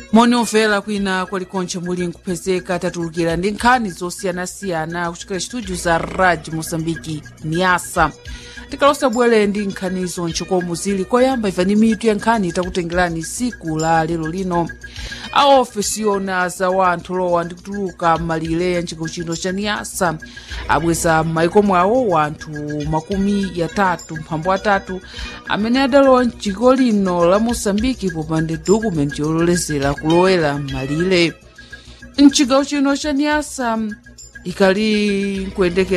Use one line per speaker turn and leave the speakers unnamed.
moni omvera kwina kwalikonche muli nkupezeka tatulukira ndi nkhani zosiyanasiyana kuchokera studio za radio mosambiki niasa tikalosa bwere ndi nkhanizo ntchikomo zili koyamba imvani mitu ya nkhani takutengerani siku la lero lino a ofesi yona za wanthu lowa ndi kutuluka malire ya nchiko chino cha niasa abweza m'maiko mwawo wanthu makumi yatatu mphambo atatu amene adalowa mchiko lino la mosambiki popanda dokumenti yololezera kulowera malire mchigawo chino cha niasa ikali nkuyendekera